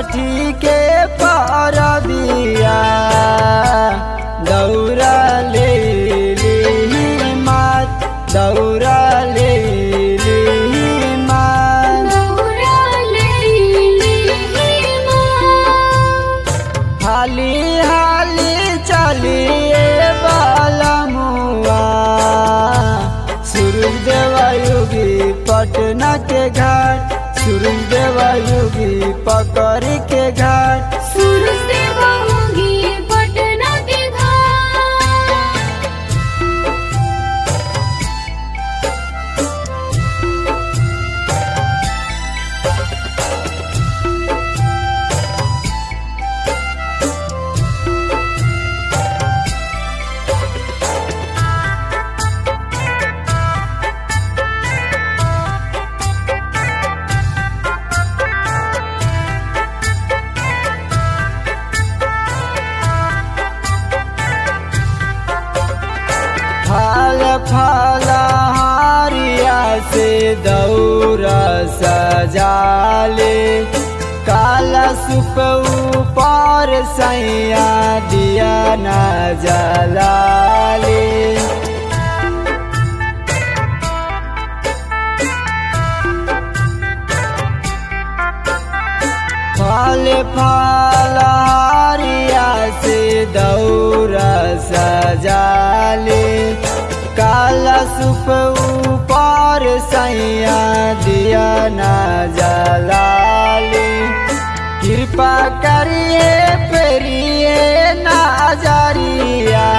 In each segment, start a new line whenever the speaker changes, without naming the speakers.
छठी के परबिया दौरा ले ली मात दौरा ले ली मात
दौरा लेली माँ
हाली हाली चलिए बालमुआ सूरज देवायुगी पटना के घाट सूरज देवायुगी पकड़ के घाट
सूरज देवा होगी पटना के घाट
फल फल हारिया से दौरा सजाले काला सुप ऊपर सैया दिया न जलाले फल फल हारिया से दौरा सजाले काला सुप ऊपर सैया दिया न जलाले कृपा करिए पेरिए नाजरिया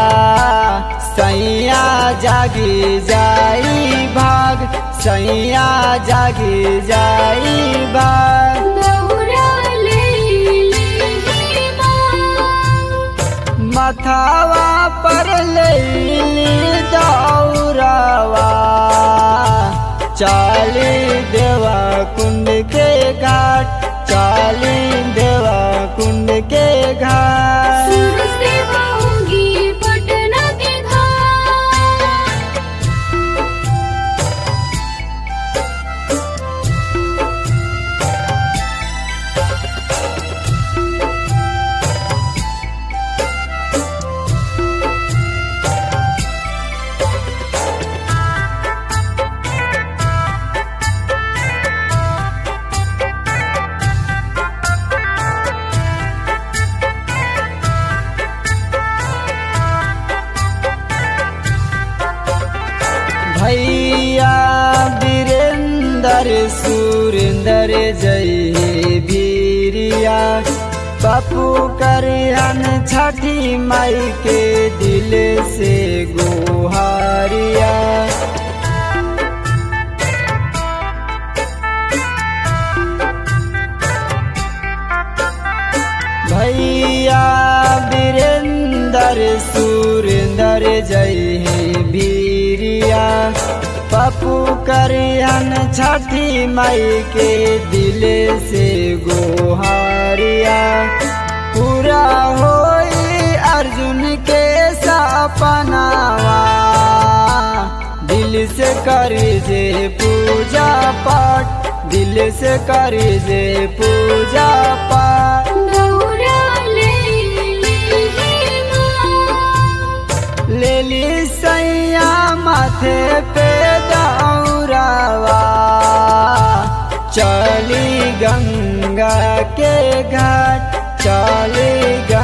सैया जागी जाई भाग सैया जागी जाई भाग
दौरा लेली माँ
मथावा पर लेली दौरावा चाली देवा कुंड के घाट चाली देवा कुंड के घाट
सूरज देवा होगी पटना के घाट
भैया वीरेंद्र सुरेंद्र जय वीरिया बापू करियन छठी माई के दिल से गुहारिया भैया वीरेंद्र सुरेंद्र जय वीरिया पप्पू करियन छठी माई के दिल से गोहारिया पूरा होई अर्जुन के सपनावा दिल से कर जे पूजा पाठ दिल से कर जे पूजा पाठ
दौरा लेली माँ
लेली सैया माथे पे दौरावा चली गंगा के घाट चली गंगा